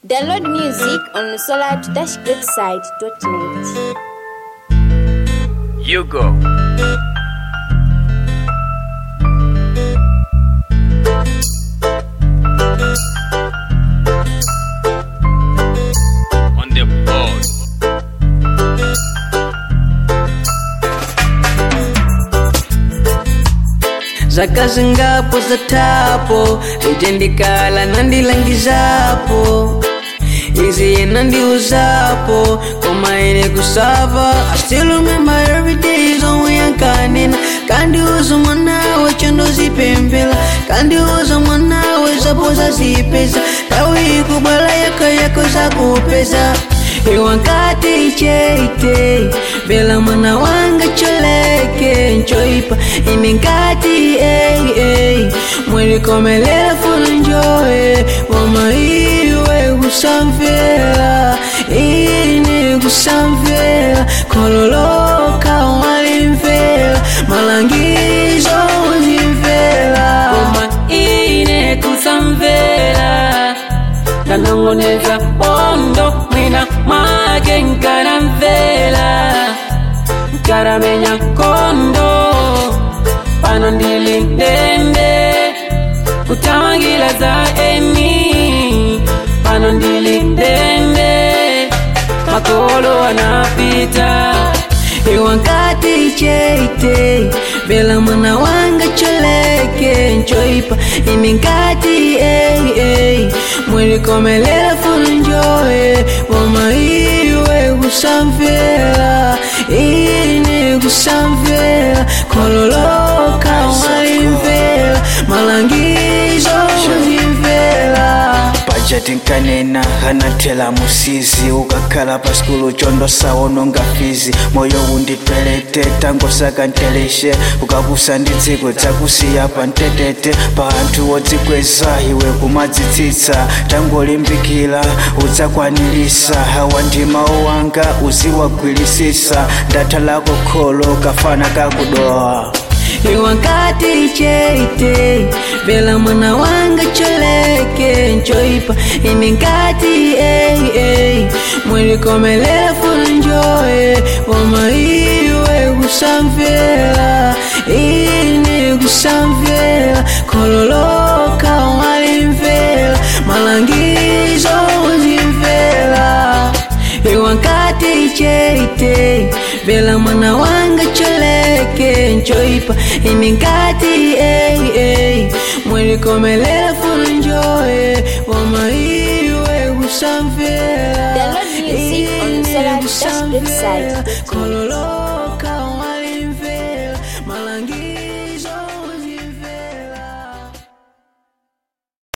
Download music on solar-greatside.net. You go. On the board. zakazi ngapo zatapo litendikala nandilangizapo izi yena ndiuzapo koma ine kusava I still remember every day zomwe yankanena kandiuza mwanawe chandozipembela kandiuza mwanawe zapoza zipeza tawi kubwala yako yako zakupeza iwankati cheite bela mwana wanga choleke nchoipa ine nkati ei ei mwelikomelela funa njoye mama iwe kusamvela ine kusamvela kololoka walimvela malangizo uzimvela koma ine kusamvera ndanongoneza bondo mwina mwake nkaramvera nkaramenya kondo pano ndili ndende kutamangira za eni pano ndili ndende makolo anapita iwankati cheite bela mwana wanga choleke nchoipa ine nkati ei ei mwelikomelela funa njoye mama iwe kusamvela ine kusamvela kololoka walimvela malangizo uzimvela bajeti nkanena anathela musizi ukakhala pa skulu chondo sawononga fizi moyo undipelete tangosakanteleshe ukapusa ndi dziko dzakusiya pa mtetete pa anthu odzikweza iwe kumadzitsitsa tangolimbikira udzakwanilisa hawa ndi mawu wanga uziwagwirisisa ndatha lako kholo kafana kakudowa iwankati cheite bela mwana wanga choleke nchoipa ine nkati ei ei mwelikomelela funa njoye mama iwe kusamvela ine kusamvela kololoka walimvela malangizo uzimvela iwankati cheite bela mwana wanga choleke nchoipa ine nkati ei ei mwelikomelela funa njoye mama iwe kusamvela Download music on ine solar-greatside.net. kusamvela kololo